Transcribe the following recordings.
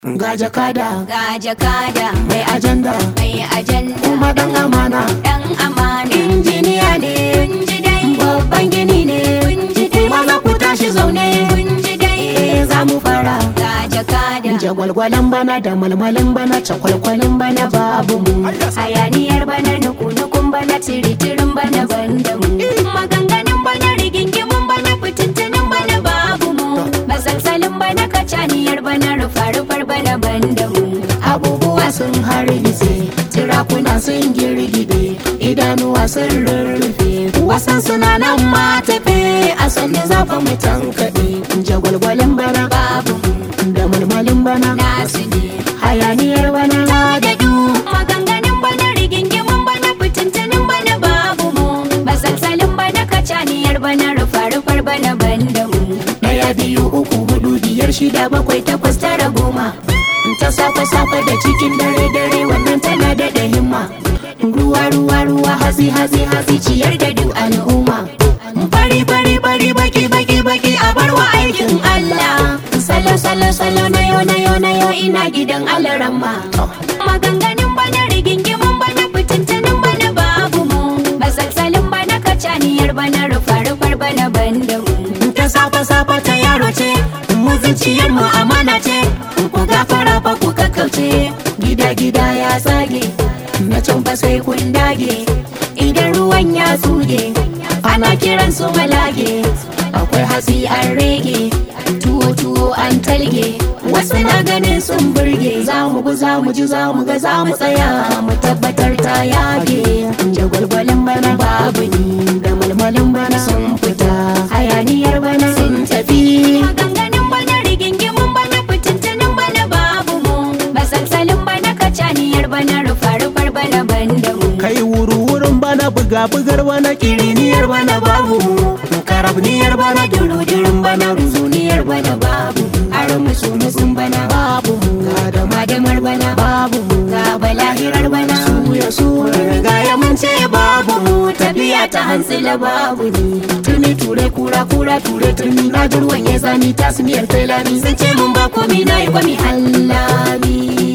ga jakada ga jakada mai ajanda mai ajanda kuma dan amana dan amana injiniya ne kun ji dai babban gini ne kun ji dai maza ku tashi zaune kun ji dai eh za mu fara ga jakada jagwalgwalan bana da malmalin bana cakwalkwalin bana babu mu hayaniyar bana nuku-nukun bana tiritirin bana banda mu maganganun bana rigingimun bana fitintunin bana babu mu masalsalin bana kacaniyar bana rufa-rufar bana banda mu abubuwa sun hargitse tirakuna sun girgide idanuwa sun rurrufe wasan suna nan ma tafe a sanni zafa mu tankaɗe jagwalgwalin bana babu mu da malmalin bana nasu ne hayaniyar bana da du maganganun bana rigingimun bana fitintunin bana babu mu masalsalin bana kacaniyar bana rufa-rufar bana banda mu Daya biyu uku hudu biyar shida bakwai takwas tara goma ta safe safe da cikin dare dare wannan tana da da himma ruwa ruwa ruwa hatsi hatsi hatsi ciyar da duk al'umma bari bari bari baki baki baki a barwa aikin Allah salo salo salo na yo na yo na yo ina gidan alaramma maganganun bana rigingimun bana fitintunin bana babu mu masalsalin bana kacaniyar bana rufa-rufar bana banda mu ta safe safe ta yaro ce muzuciyar mu amana ce ku gafara fa ku kakkauce gida gida ya tsage na can fa sai kun dage idan ruwan ya tsuge ana kiran su malage akwai hatsi an rege tuwo tuwo an talge wasu na ganin sun burge za mu gu za mu ji za mu ga za mu tsaya mu tabbatar ta yage jagwalgwalin bana babu ni da malmalin bana sun fita hayaniyar bana sun tafi maganganun bana rigingimun bana fitintunin bana babu mu masalsalin bana kacaniyar bana rufa-rufar bana banda mu kai wuru-wurin bana buga-bugar bana kiriniyar bana babu karabniyar bana durudurin bana ruzuniyar bana babu aron musu-musun bana babu ga damadamar bana babu ga balahirar bana suya sura riga ya mun ce babu tafiya ta hantsila babu ni turmi ture kura kura ture turmi na jirwan ya zani tasmiyar tailani sun ce mun ba komi na yi kwami hallami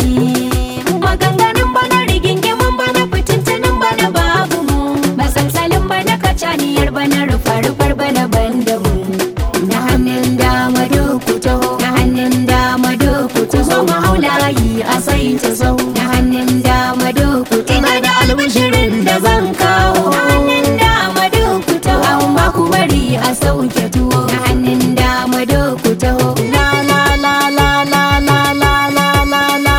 maganganun bana rigingimun bana fitintunin bana babu mu masalsalin bana kacaniyar bana rufa-rufar bana banda mu na hannun dama doku taho na hannun dama doku ku zo mu haulayi a sai ta sau na hannun dama doku ina da albishirin da zan kawo na hannun dama duku taho amma ku bari a sauke tuwo na hannun dama doku taho la la la la la la la la la la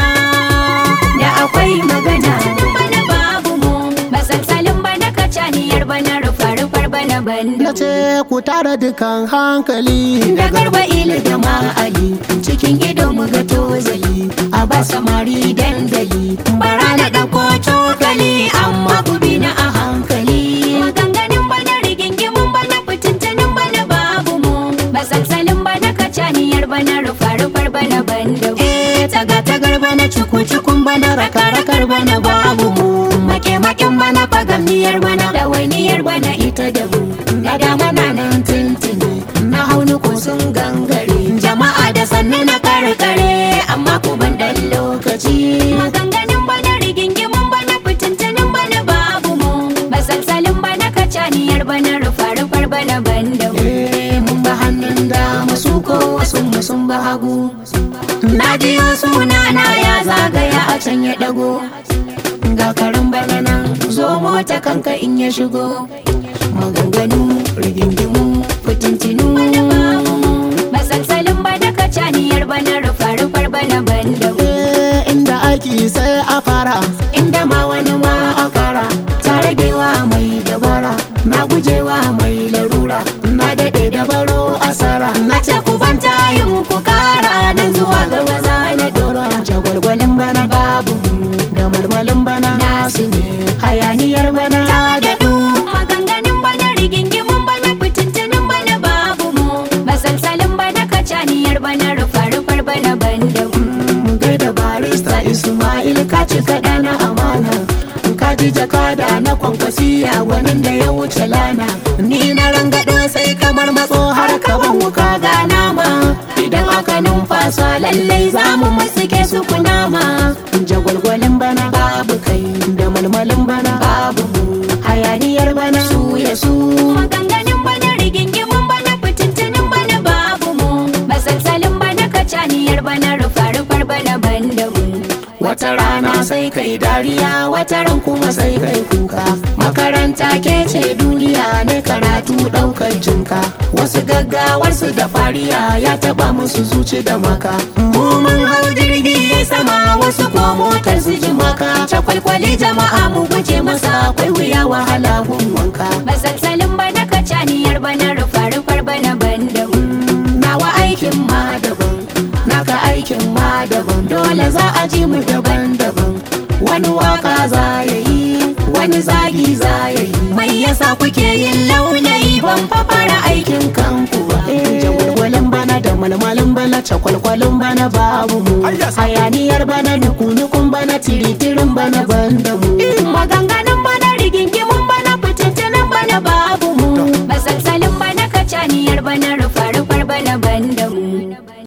da akwai magana bana babu mu masalsalin bana kacaniyar bana rufa-rufar bana banda na ce ku tara dukan hankali da garba ili da ma'ali cikin ido mu ga tozali a ba samari dandali bara na ɗauko cokali amma ku bi na a hankali maganganun bana rigingimun bana fitintunin bana babu mu masalsalin bana kacaniyar bana rufa-rufar bana banda mu eh taga tagar bana cuku cukun bana raka rakar bana babu mu make maken bana fagamniyar bana ɗawainiyar bana ita da mu na dama na nan tuntuni na haunu ko sun gangare jama'a da sannu na karkare amma ku ban dan lokaci maganganun bana rigingimun bana fitintunin bana babu mu masalsalin bana kacaniyar bana rufa-rufar bana banda mu Eh, mun ba hannun dama su ko wasu mu sun ba hagu na jiyo suna na ya zagaya a can ya dago ga karin bana nan zo mota kanka in ya shigo maganganu rigingimu fitintinu masalsalin bana kacaniyar bana rufa-rufar bana banda mu Eh, inda aiki sai a fara inda ma wani ma a kara ta ragewa mai dabara na gujewa mai larura na daɗe da baro asara na ce ku banta yin ku kara nan zuwa ga maza na dora jagwalgwalin bana babu da malmalin bana nasu ne hayaniyar bana da du maganganun bana rigingimun bana fitintunin bana babu mu masalsalin bana kacaniyar bana rufa-rufar bana banda mu gaida barista Ismail ka ci kaɗa na amana ka ji jakada na kwankwasiya gwanin da ya wuce lana ni na rangado sai kamar matso har ka ban wuka ga nama idan aka numfa wasa lallai za mu matsuke su kunama jagwalgwalin bana babu kai da malmalin bana babu mu hayaniyar bana su ya su maganganun bana rigingimun bana fitintunin bana babu mu masalsalin bana kacaniyar bana rufa-rufar bana banda mu wata rana sai kai dariya wata ran kuma sai kai kuka makaranta ke ce duniya ne karatu daukar jinka wasu gaggawar su da fariya ya taba musu zuci da maka mu mun hau jirgi sama wasu ko motar su ji maka ta kwalkwali jama'a mu guje masa akwai wuya wahala gun wanka masalsalin bana kacaniyar bana rufa-rufar bana banda mu nawa aikin ma daban naka aikin ma daban dole za a ji mu daban-daban wani waka za ya yi wani zagi za ya yi mai yasa kuke yin laulayi ban fara aikin kanku ba jagwalgwalin bana da malmalin bana cakwalkwalin bana babu mu hayaniyar bana nuku-nukun bana tiritirin bana banda mu maganganun bana rigingimun bana fitintunin bana babu mu masalsalin bana kacaniyar bana rufa